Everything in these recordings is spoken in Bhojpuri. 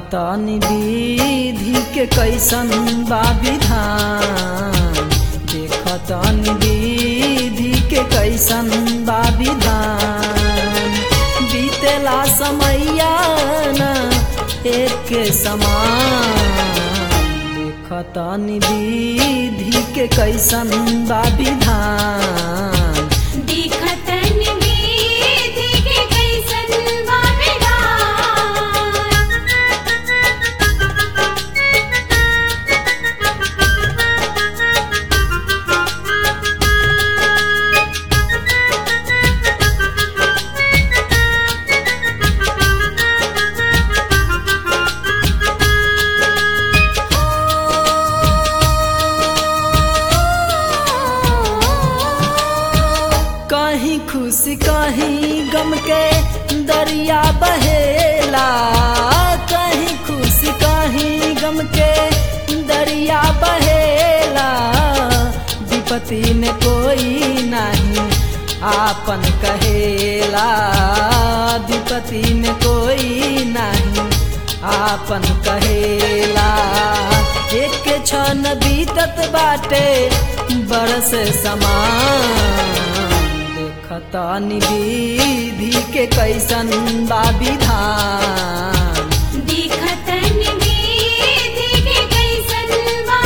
देखतनी विधि के कैसन बा विधान देखतनी विधि के कैसन बा विधान बीतेला समैया न एक के समान देखतनी विधि के कैसन बा विधान देखतन विधि के कैसन बा कहीं खुशी कहीं गम के दरिया बहेला कहीं खुशी कहीं गम के दरिया बहेला विपत्ति में कोई नहीं आपन कहेला विपत्ति में कोई नहीं आपन कहेला एक क्षण बीतत बाटे बरस समान देखतानी विधि के कैसन बा विधान देखतन विधि के कैसन बा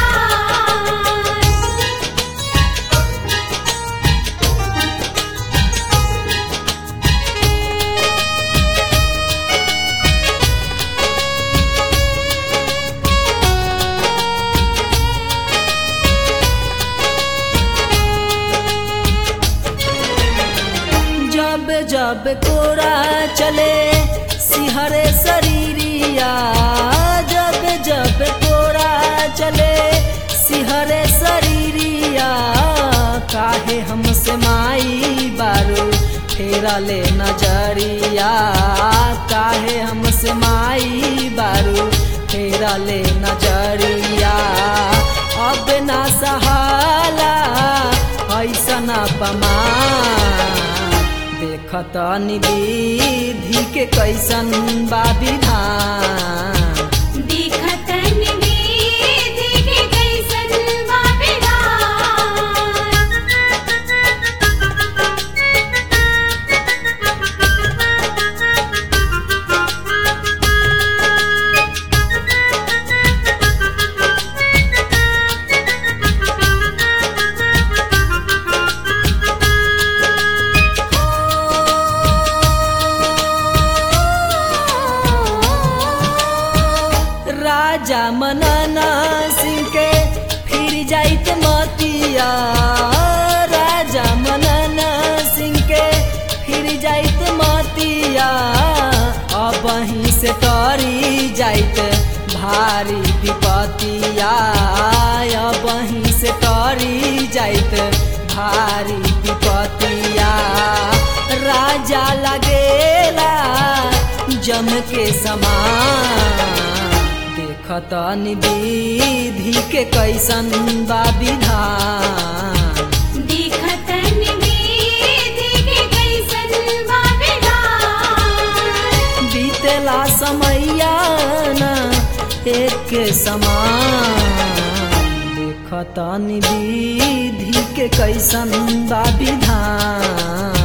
जब जब कोरा चले सिहरे शरीरिया जब जब कोरा चले सिहरे शरीरिया काहे हमसे माई बारू फेरा ले नजरिया काहे हमसे माई बारू फेरा ले नजरिया अब ना सहाला ऐसन अपमान देखतनी विधि के कैसन बा विधान देखतन विधि के कैसन बा राजा मनना सिंह के फिर जाइत मतिया राजा मनना सिंह के फिर जाइत मतिया अब वहीं से टरी जाइत भारी विपतिया अब वहीं से टरी जाइत भारी विपतिया राजा लगेला जम के समान देखतनी विधि के कैसन बा विधान देखतन विधि के कैसन बा बीतेला समैया न एक के समान देखतनी विधि के कैसन बा विधान